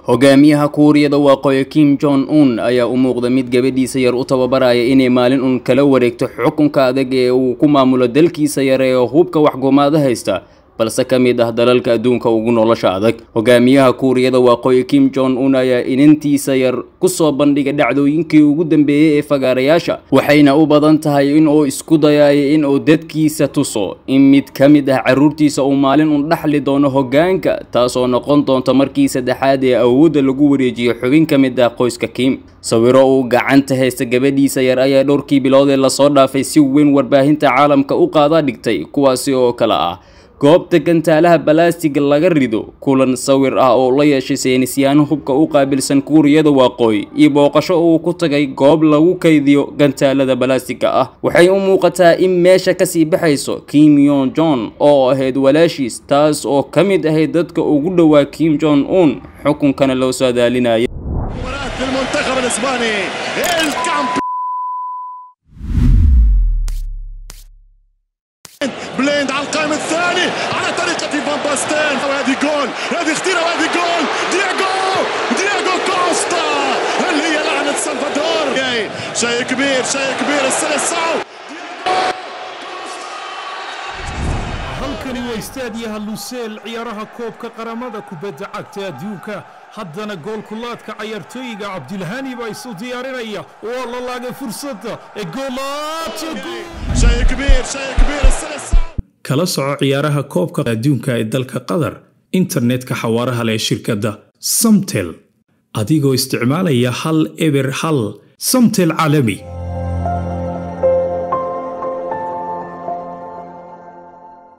hogaamiyaha kuuriyada waqooyi kim jong un ayaa u muuqda mid gabadhiisa yar u tababaraya inay maalin un kala wareegto xukunka adag ee uu ku maamulo dalkiisa yar ee hubka waxgumaada haysta balse ka mid ah dalalka adduunka ugu nolosha adag hogaamiyaha kuuriyada waqooyi kim jong un ayaa inantiisa yar kusoo bandhigay dhacdooyinkii ugu dambeeyey ee fagaarayaasha waxayna u badan tahay in uu isku dayayo in uu dadkiisa tuso in mid ka mid ah carruurtiisa uu maalin un dhaxli doono hoggaanka taasoo noqon doonta markii saddexaad ee awoodda lagu wareejiyo xubin ka mid ah qoyska kim sawiro uu gacanta haysta gabadhiisa yar ayaa dhowrkii bilood ee lasoo dhaafay si weyn warbaahinta caalamka u qaadaa dhigtay kuwaasi oo kale ah goobta gantaalaha balaastiga laga rido kulan sawir ah oo la yeeshay saynisyaano hubka u qaabilsan kuuriyada waqooyi iyo booqasho uu ku tagay goob lagu kaydiyo gantaalada balaastiga ah waxay u muuqataa in meesha kasii baxayso kim yon jon oo ahayd walaashiis taas oo ka mid ahayd dadka ugu dhowaa kim jong un xukunkana loo soo daalinaya بليند على القائم الثاني على طريقة فان باستين وهذه جول هذه خطيرة وهذه جول دياغو دياغو كوستا هل هي لعنة سلفادور شيء كبير شيء كبير السلسعو halkani waa istaadiyaha luseel ciyaaraha koobka qaramada kubadda cagta adduunka haddana goolkulaadka cayaartooyiga cabdilhani baa isu diyaarinaya waa la laagay fursadda ee شيء كبير شيء كبير السلسعو kala soco ciyaaraha koobka adduunka ee dalka qatar internetka xawaaraha leh ee shirkadda samtel adigoo isticmaalaya hal eber hal samtel caalami